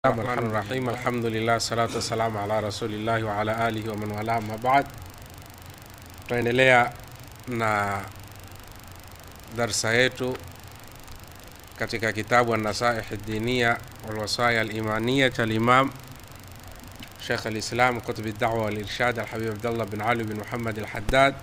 Rahmani Rahim, alhamdulillah, salatu wassalamu ala rasulillahi wa ala alihi wa man wala, amma baad. Tutaendelea na darsa yetu katika kitabu An-Nasaih Ad-Diniya wal Wasaya Al-Imaniya cha Imam Sheikh Al-Islam Qutb Ad-Da'wa wal Irshad Al-Habib Abdullah bin Ali bin Muhammad Al-Haddad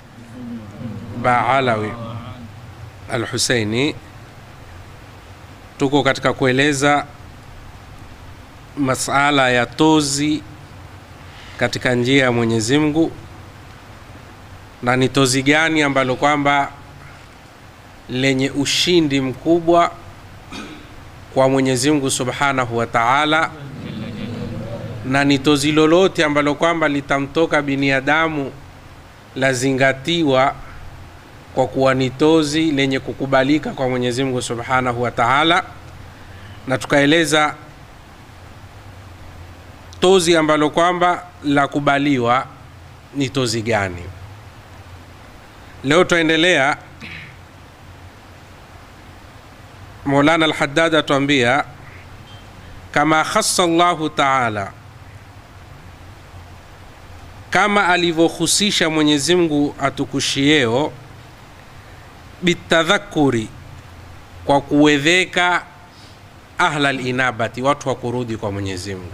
Baalawi Al-Husaini. Tuko katika kueleza masala ya tozi katika njia ya Mwenyezi Mungu, na ni tozi gani ambalo kwamba lenye ushindi mkubwa kwa Mwenyezi Mungu Subhanahu wa Ta'ala, na ni tozi lolote ambalo kwamba litamtoka binadamu lazingatiwa kwa kuwa ni tozi lenye kukubalika kwa Mwenyezi Mungu Subhanahu wa Ta'ala, na tukaeleza tozi ambalo kwamba la kubaliwa ni tozi gani. Leo tutaendelea. Maulana Al-Haddad atuambia kama khassa Allahu taala, kama alivyohusisha Mwenyezi Mungu atukushieo bitadhakuri, kwa kuwedheka ahla linabati, watu wa kurudi kwa Mwenyezi Mungu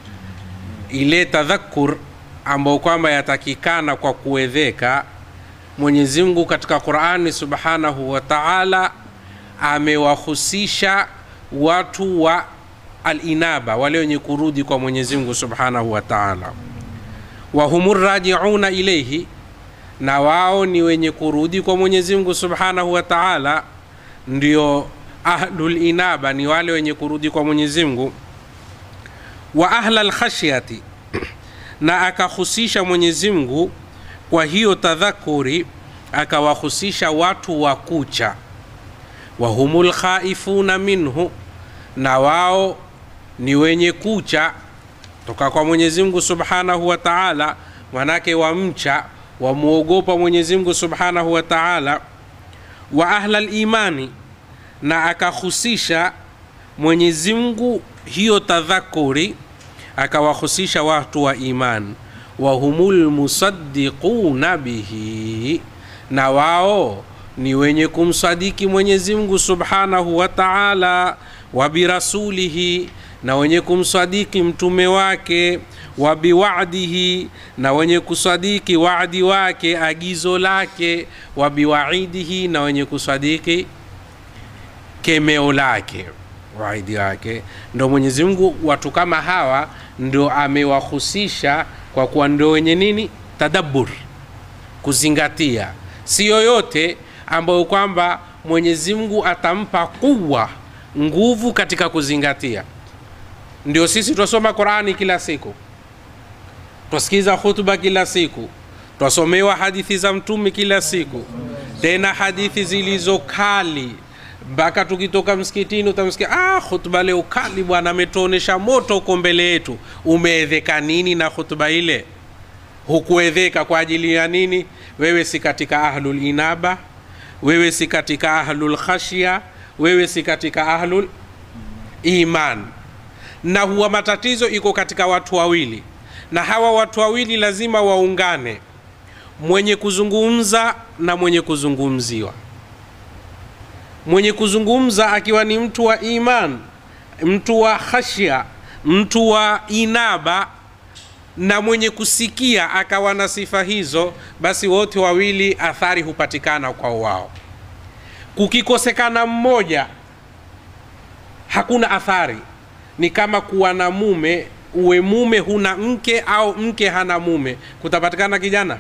ile tadhakur ambayo kwamba yatakikana kwa kuwedheka. Mwenyezi Mungu katika Qur'ani Subhanahu wa Ta'ala amewahusisha watu wa alinaba, wale wenye kurudi kwa Mwenyezi Mungu Subhanahu wa Ta'ala, wa humur rajiuna ilayhi, na wao ni wenye kurudi kwa Mwenyezi Mungu Subhanahu wa Ta'ala, ndio ahlul inaba, ni wale wenye kurudi kwa Mwenyezi Mungu wa ahla lkhashyati, na akahusisha Mwenyezi Mungu kwa hiyo tadhakuri, akawahusisha watu wa kucha. wa humul khaifuna minhu, na wao ni wenye kucha toka kwa Mwenyezi Mungu Subhanahu wa Ta'ala, manake wamcha wamwogopa Mwenyezi Mungu Subhanahu wa Ta'ala. wa ahla limani, na akahusisha Mwenyezi Mungu hiyo tadhakuri akawahusisha watu wa iman, wa humul musaddiquna bihi, na wao ni wenye kumsadiki Mwenyezi Mungu Subhanahu wa Ta'ala, wa birasulihi, na wenye kumsadiki mtume wake, wa biwa'dihi, na wenye kusadiki wa'di wake, agizo lake, wa biwa'idihi, na wenye kusadiki kemeo lake waidi wake. Ndo Mwenyezi Mungu watu kama hawa ndo amewahusisha kwa kuwa ndo wenye nini, tadabbur, kuzingatia. Si yoyote ambayo kwamba Mwenyezi Mungu atampa kuwa nguvu katika kuzingatia. Ndio sisi twasoma Qurani kila siku, twasikiza hutuba kila siku, twasomewa hadithi za Mtume kila siku, tena hadithi zilizo kali mpaka tukitoka msikitini utamsikia, ah, hutuba leo kali bwana, ametuonesha moto uko mbele yetu. Umeedheka nini na hutuba ile? Hukuedheka kwa ajili ya nini? Wewe si katika ahlul inaba, wewe si katika ahlul khashya, wewe si katika ahlul iman. Na huwa matatizo iko katika watu wawili, na hawa watu wawili lazima waungane, mwenye kuzungumza na mwenye kuzungumziwa mwenye kuzungumza akiwa ni mtu wa iman, mtu wa khashya, mtu wa inaba, na mwenye kusikia akawa na sifa hizo, basi wote wawili athari hupatikana kwa wao. Kukikosekana mmoja, hakuna athari. Ni kama kuwa na mume, uwe mume huna mke au mke hana mume, kutapatikana kijana?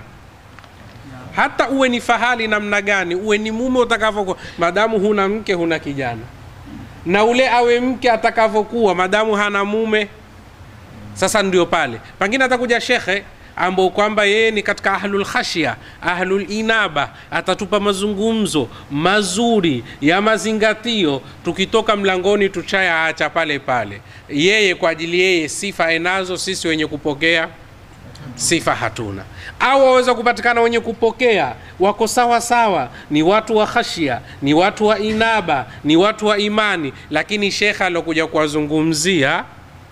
hata uwe ni fahali namna gani, uwe ni mume utakavyokuwa, madamu huna mke huna kijana. Na ule awe mke atakavyokuwa, madamu hana mume. Sasa ndio pale pengine atakuja shekhe ambao kwamba yeye ni katika ahlul khashya, ahlul inaba, atatupa mazungumzo mazuri ya mazingatio. Tukitoka mlangoni tuchaya acha pale pale, yeye kwa ajili yeye sifa enazo, sisi wenye kupokea sifa hatuna, au waweza kupatikana wenye kupokea wako sawa sawa, ni watu wa khashia, ni watu wa inaba, ni watu wa imani, lakini shekhe alokuja kuwazungumzia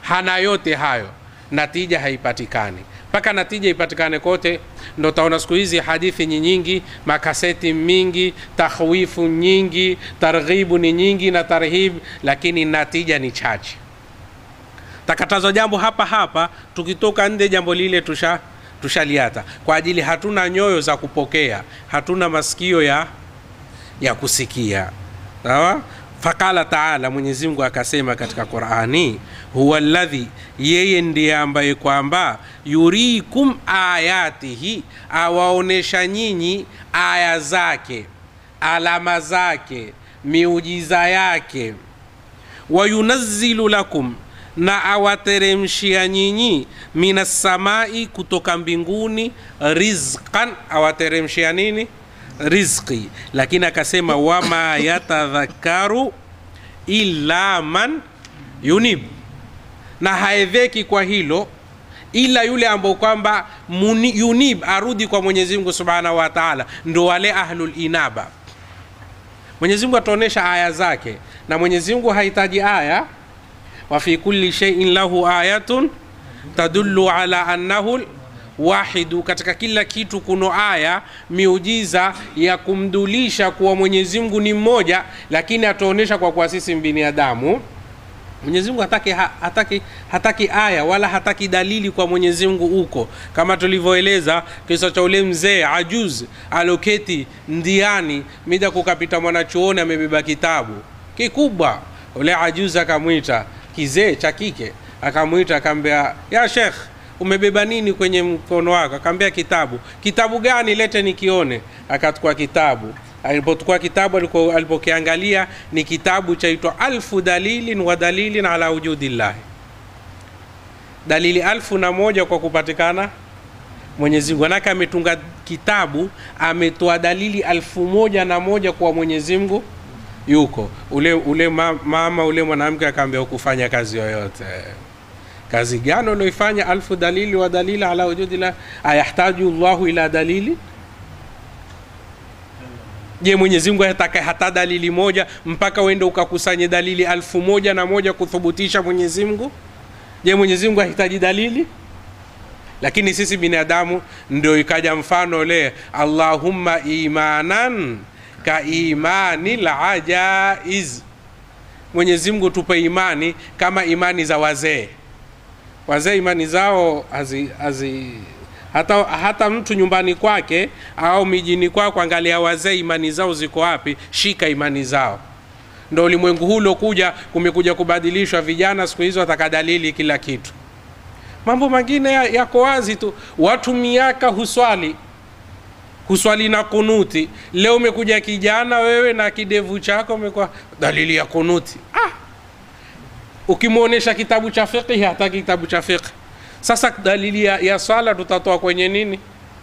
hana yote hayo natija haipatikani mpaka natija ipatikane kote ndo taona siku hizi hadithi ni nyingi makaseti mingi takhwifu nyingi targhibu ni nyingi na tarhib lakini natija ni chache takatazwa jambo hapa hapa tukitoka nje jambo lile tusha tushaliata kwa ajili hatuna nyoyo za kupokea hatuna masikio ya ya kusikia sawa faqala taala mwenyezi mungu akasema katika qurani huwa ladhi yeye ndiye ambaye kwamba yurikum ayatihi awaonesha nyinyi aya zake alama zake miujiza yake wayunazzilu lakum na awateremshia nyinyi minassamai kutoka mbinguni rizqan awateremshia nini rizqi lakini akasema wama yatadhakaru illa man yunib na haedheki kwa hilo ila yule ambao kwamba muni- yunib arudi kwa mwenyezi mungu subhanahu wa taala ndo wale ahlul inaba mwenyezi mungu ataonyesha aya zake na mwenyezi mungu hahitaji aya wafi kulli sheiin lahu ayatun tadullu ala annahu wahidu katika kila kitu kuno aya miujiza ya kumdulisha kuwa mwenyezi mungu ni mmoja lakini ataonyesha kwa kuwa sisi binadamu mwenyezi mungu hataki, ha- hataki, hataki aya wala hataki dalili kwa mwenyezi mungu huko kama tulivyoeleza kisa cha ule mzee ajuz aloketi ndiani mida kukapita mwanachuoni amebeba kitabu kikubwa ule ajuz akamwita kizee cha kike akamwita akaambia ya shekh umebeba nini kwenye mkono wako akaambia kitabu kitabu gani lete nikione akachukua kitabu alipochukua kitabu aliko- alipokiangalia ni kitabu chaitwa alfu dalilin wa dalilin ala wujudillahi dalili alfu na moja kwa kupatikana mwenyezi mungu manake ametunga kitabu ametoa dalili alfu moja na moja kwa mwenyezi mungu yuko ule ule ma, mama ule mwanamke akaambia ukufanya kazi yoyote kazi gani ulioifanya alfu dalili wa dalili ala wujudillah ayahtaju llahu ila dalili je mwenyezi mungu hataka hata dalili moja mpaka uende ukakusanye dalili alfu moja na moja kuthubutisha mwenyezi mungu je mwenyezi mungu hahitaji dalili lakini sisi binadamu ndio ikaja mfano le allahumma imanan ka imani lajaiz mwenyezi mungu tupe imani kama imani za wazee wazee imani zao hazi, hazi hata, hata mtu nyumbani kwake au mijini kwako angalia wazee imani zao ziko wapi shika imani zao ndo ulimwengu huu uliokuja kumekuja kubadilishwa vijana siku hizo wataka dalili kila kitu mambo mengine ya- yako wazi tu watu miaka huswali huswali na kunuti leo umekuja kijana wewe na kidevu chako umekuwa dalili ya kunuti ah! ukimwonyesha kitabu cha fiqhi hataki kitabu cha fiqhi sasa dalili ya, ya swala tutatoa kwenye nini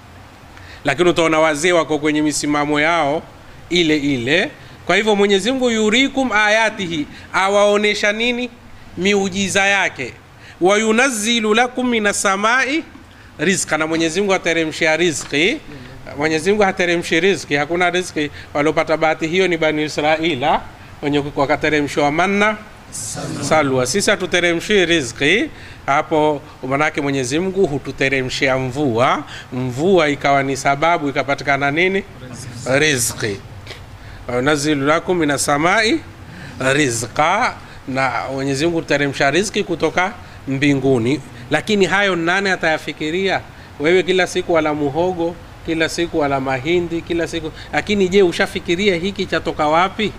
lakini utaona wazee wako kwenye misimamo yao ile ile kwa hivyo mwenyezi mungu yurikum ayatihi awaonesha nini miujiza yake wayunazilu lakum minasamai rizqa na mwenyezi mungu ateremshia rizqi mwenyezi mungu hateremshi rizqi hakuna rizqi waliopata bahati hiyo ni bani israila wenye wakateremshiwa manna salwa sisi hatuteremshii rizqi hapo manake mwenyezi mungu hututeremshia mvua mvua ikawa ni sababu ikapatikana nini rizqi nazilu lakum mina samai rizqa na mwenyezi mungu huteremsha rizqi kutoka mbinguni lakini hayo nane atayafikiria wewe kila siku wala muhogo kila siku wala mahindi kila siku lakini je ushafikiria hiki chatoka wapi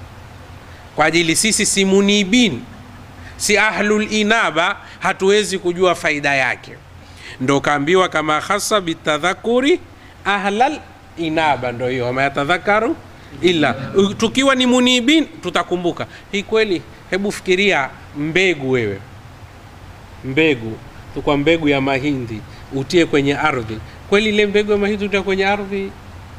kwa ajili sisi si munibin si ahlul inaba hatuwezi kujua faida yake ndo kaambiwa kama hasa bitadhakuri ahlal inaba ndo hiyo wama yatadhakaru illa tukiwa ni munibin tutakumbuka hii kweli hebu fikiria mbegu wewe mbegu tukwa mbegu ya mahindi utie kwenye ardhi kweli ile mbegu ya mahindi utia kwenye ardhi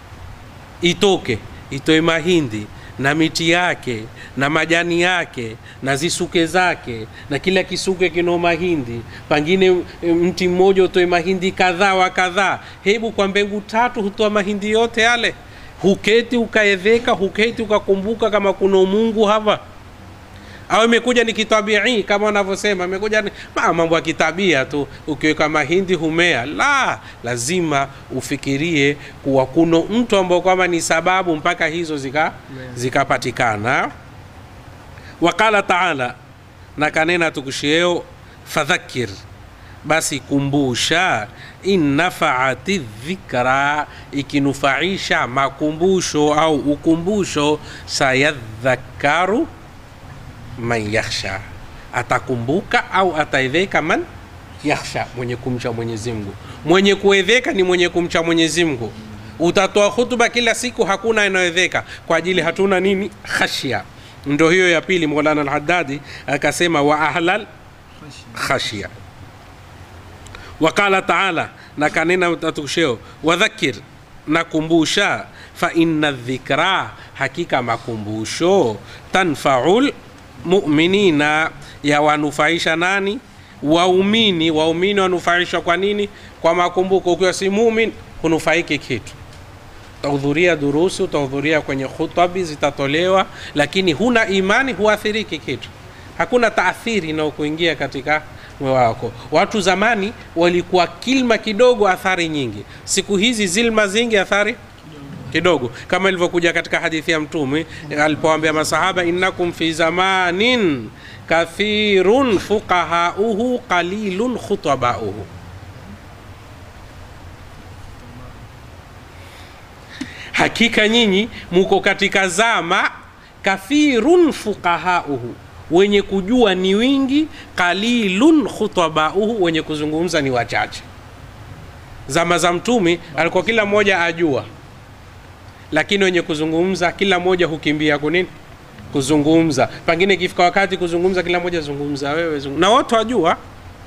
itoke itoe mahindi na miti yake na majani yake na zisuke zake na kila kisuke kino mahindi pangine e, mti mmoja utoe mahindi kadhaa wa kadhaa hebu kwa mbegu tatu hutoa mahindi yote yale huketi ukaedheka huketi ukakumbuka kama kuna mungu hapa au imekuja ni kitabii kama wanavyosema imekuja ni ma- mambo ya kitabia tu ukiweka mahindi humea la lazima ufikirie kuwa kuno mtu ambao kwamba ni sababu mpaka hizo zika zikapatikana waqala taala na kanena tukusheo fadhakir basi kumbusha in nafaati dhikra ikinufaisha makumbusho au ukumbusho sayadhakaru man yakhsha atakumbuka au ataedheka man yakhsha mwenye kumcha mwenyezi mungu mwenye kuedheka ni mwenye kumcha mwenyezi mungu utatoa hutuba kila siku hakuna inayoedheka kwa ajili hatuna nini khashya ndo hiyo ya pili molana alhadadi akasema wa ahlal khashya waqala taala na kanena tatukusheo wadhakir nakumbusha fa inna dhikra hakika makumbusho tanfaul muminina yawanufaisha nani waumini waumini wanufaishwa kwa nini kwa makumbuko ukiwa si mumin hunufaiki kitu utahudhuria durusi utahudhuria kwenye khutabi zitatolewa lakini huna imani huathiriki kitu hakuna taathiri inayokuingia katika moyo wako watu zamani walikuwa kilma kidogo athari nyingi siku hizi zilma zingi athari kidogo kama ilivyokuja katika hadithi ya mtume alipoambia masahaba innakum fi zamanin kathirun fuqahauhu qalilun khutabauhu hakika nyinyi muko katika zama kathirun fuqahauhu wenye kujua ni wingi qalilun khutabauhu wenye kuzungumza ni wachache zama za mtume alikuwa kila mmoja ajua lakini wenye kuzungumza kila mmoja hukimbia kunini kuzungumza pengine ikifika wakati kuzungumza kila mmoja zungumza wewe zungumza. na wote wajua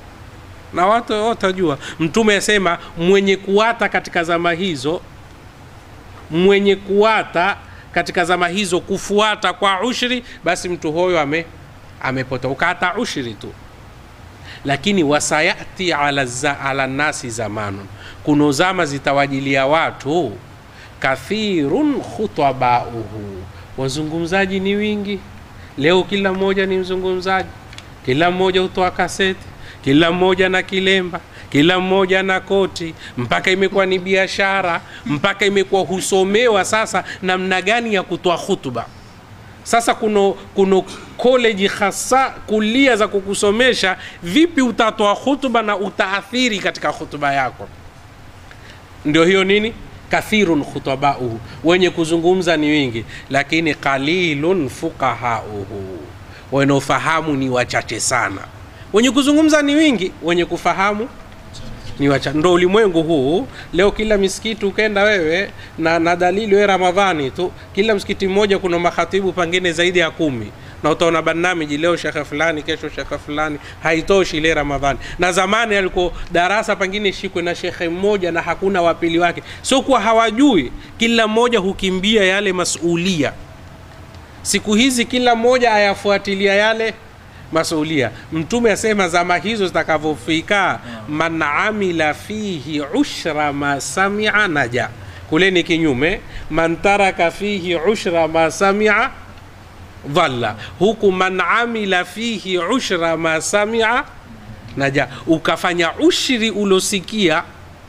na watu wote wajua mtume asema mwenye kuwata katika zama hizo mwenye kuwata katika zama hizo kufuata kwa ushri basi mtu huyo ame amepotoka hata ushri tu lakini wasayati ala, za, ala nasi zamanun kuno zama zitawajilia watu kathirun khutabauhu wazungumzaji ni wingi leo kila mmoja ni mzungumzaji kila mmoja hutoa kaseti kila mmoja na kilemba kila mmoja na koti mpaka imekuwa ni biashara mpaka imekuwa husomewa sasa namna gani ya kutoa hutuba sasa kuno kuno koleji hasa kulia za kukusomesha vipi utatoa hutuba na utaathiri katika hutuba yako ndio hiyo nini kathirun khutabauhu wenye kuzungumza ni wingi lakini qalilun fuqahauhu wanaofahamu ni wachache sana wenye kuzungumza ni wingi wenye kufahamu ni wacha ndo ulimwengu huu leo kila misikiti ukenda wewe na, na dalili we ramadhani tu kila msikiti mmoja kuna makhatibu pengine zaidi ya kumi na utaona barnamiji leo shekhe fulani kesho shekhe fulani haitoshi ile ramadhani na zamani alikuwa darasa pengine shikwe na shekhe mmoja na hakuna wapili wake sio kuwa hawajui kila mmoja hukimbia yale masulia siku hizi kila mmoja ayafuatilia yale masulia mtume asema zama hizo zitakavyofika man amila fihi ushra ma samia naja kule ni kinyume man taraka fihi ushra ma samia dhalla huku man amila fihi ushra ma samia naja ukafanya ushri ulosikia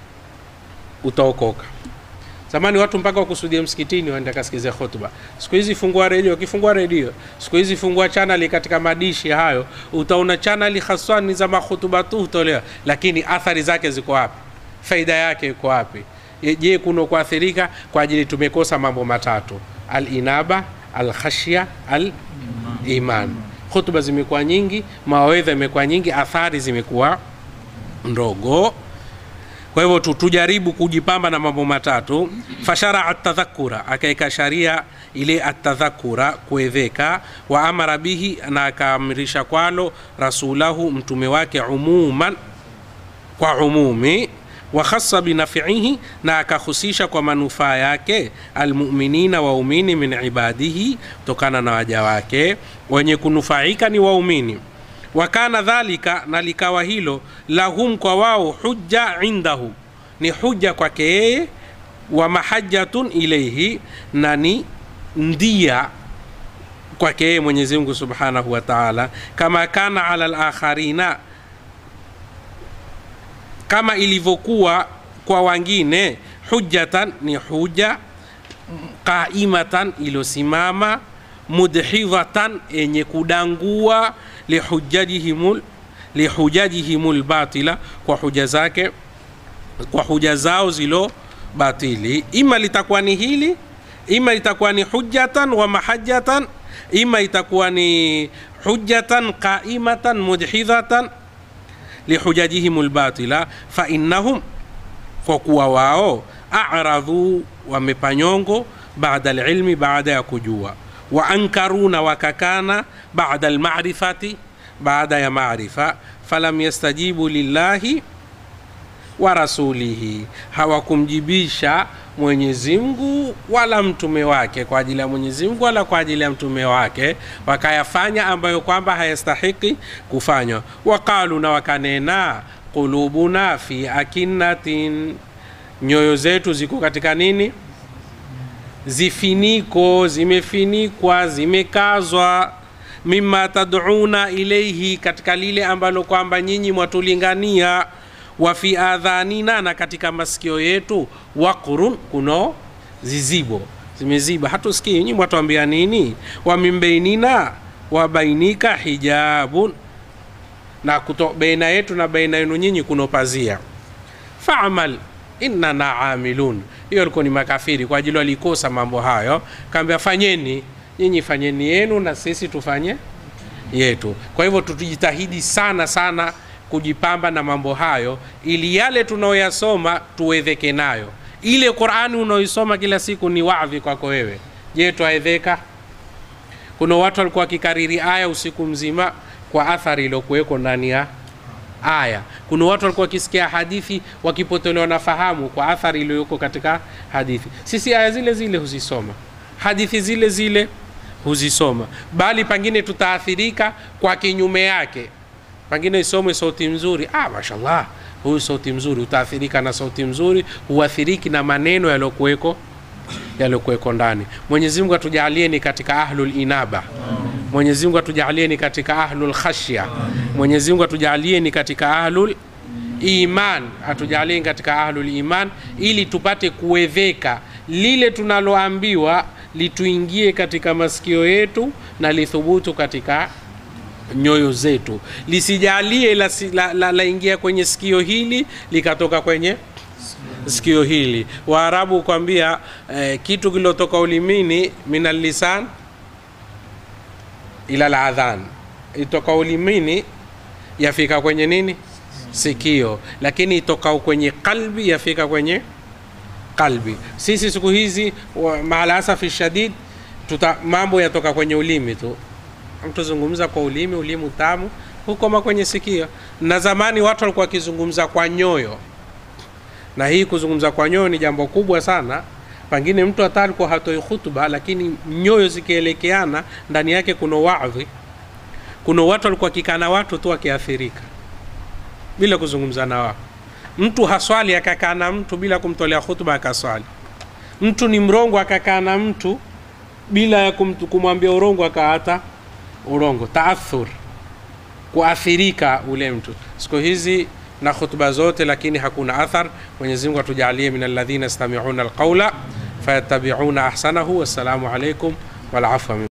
utaokoka zamani watu mpaka wakusudia msikitini waende kasikize hotuba siku hizi fungua redio ukifungua redio siku hizi fungua chanali katika madishi hayo utaona chanali haswa ni za mahutuba tu hutolewa lakini athari zake ziko wapi faida yake iko wapi je kuno kuathirika kwa ajili tumekosa mambo matatu alinaba alkhashya aliman hutuba zimekuwa nyingi mawedha imekuwa nyingi athari zimekuwa ndogo kwa hivyo tu- tujaribu kujipamba na mambo matatu fasharaa atadhakura akaeka sharia ile atadhakura kuedheka wa amara bihi na akaamrisha kwalo rasulahu mtume wake umuman kwa umumi wa khassa binafiihi na akahusisha kwa manufaa yake almuminina waumini min ibadihi tokana na waja wake wenye kunufaika ni waumini wakana dhalika na likawa hilo lahum kwa wao hujja indahu ni hujja kwake yeye wa mahajatun ilaihi na ni ndia kwake yeye mwenyezi mungu subhanahu wa taala kama kana ala lakharina kama ilivyokuwa kwa wengine hujjatan ni huja qaimatan iliyosimama mudhidhatan yenye kudangua lihujajihimul lihujajihimul batila kwa huja zake kwa huja zao zilo batili ima litakuwa ni hili ima itakuwa ni hujjatan wa mahajjatan ima itakuwa ni hujjatan qaimatan mudhidhatan lihujajihim lbatila fainnahum kwa kuwa wao aradhu wamepanyongo baada lilmi baada ya kujua wa ankaruna wakakana baada lmarifati baada ya marifa falam yastajibu lillahi wa rasulihi hawakumjibisha mwenyezi mungu wala mtume wake kwa ajili ya mwenyezi mungu wala kwa ajili ya mtume wake wakayafanya ambayo kwamba hayastahiki kufanywa waqalu na wakanena qulubuna fi akinnatin nyoyo zetu ziko katika nini zifiniko zimefinikwa zimekazwa mima taduna ilaihi katika lile ambalo kwamba nyinyi mwatulingania wa fi adhanina na katika masikio yetu waqrun kuno zizibo zimeziba hatusikii nyinyi mwatuambia nini wa mimbeinina wa bainika hijabun na kuto, baina yetu na baina yenu nyinyi kuno pazia famal innana amilun hiyo alikuwa ni makafiri kwa ajili walikosa mambo hayo kaambia fanyeni nyinyi fanyeni yenu na sisi tufanye yetu kwa hivyo tutujitahidi sana sana kujipamba na mambo hayo ili yale tunaoyasoma tuwedheke nayo ile qurani unaoisoma kila siku ni wadhi kwako wewe je twaedheka kuna watu walikuwa wakikariri aya usiku mzima kwa athari iliyokuweko ndani ya aya kuna watu walikuwa wakisikia hadithi wakipotelewa na fahamu kwa athari iliyoko katika hadithi sisi aya zile zile huzisoma hadithi zile zile huzisoma bali pengine tutaathirika kwa kinyume yake pengine isomwe sauti mzuri ah, mashallah huyu sauti mzuri utaathirika na sauti mzuri huathiriki na maneno yaliyokuweko yaliyokuweko ndani mwenyezi mungu atujalie ni katika ahlul inaba mwenyezi mungu atujalie ni katika ahlul khashya mwenyezi mungu atujalie ni katika ahlul iman atujalie ni katika ahlul iman ili tupate kuwedheka lile tunaloambiwa lituingie katika masikio yetu na lithubutu katika nyoyo zetu lisijalie laingia la, la, la ingia kwenye sikio hili likatoka kwenye sikio hili waarabu kwambia eh, kitu kilotoka ulimini minal lisan ila ladhan itoka ulimini yafika kwenye nini sikio lakini itoka kwenye kalbi yafika kwenye kalbi sisi siku hizi maalasafi shadid tuta mambo yatoka kwenye ulimi tu mtu zungumza kwa ulimi ulimi tamu hukoma kwenye sikio na zamani watu walikuwa wakizungumza kwa nyoyo na hii kuzungumza kwa nyoyo ni jambo kubwa sana pengine mtu hata alikuwa hatoi hutuba lakini nyoyo zikielekeana ndani yake kuna wadhi kuna watu walikuwa wakikaa na watu tu wakiathirika bila kuzungumza na wao mtu haswali akakaa na mtu bila kumtolea hutuba akaswali mtu ni mrongo akakaa na mtu bila ya kumwambia urongo akaata urongo taathur kuathirika ule mtu siku hizi na khutba zote lakini hakuna athar mwenyezi mungu atujalie min alladhina yastamiuna alqaula fayattabiuna ahsanahu wassalamu alaikum walafwa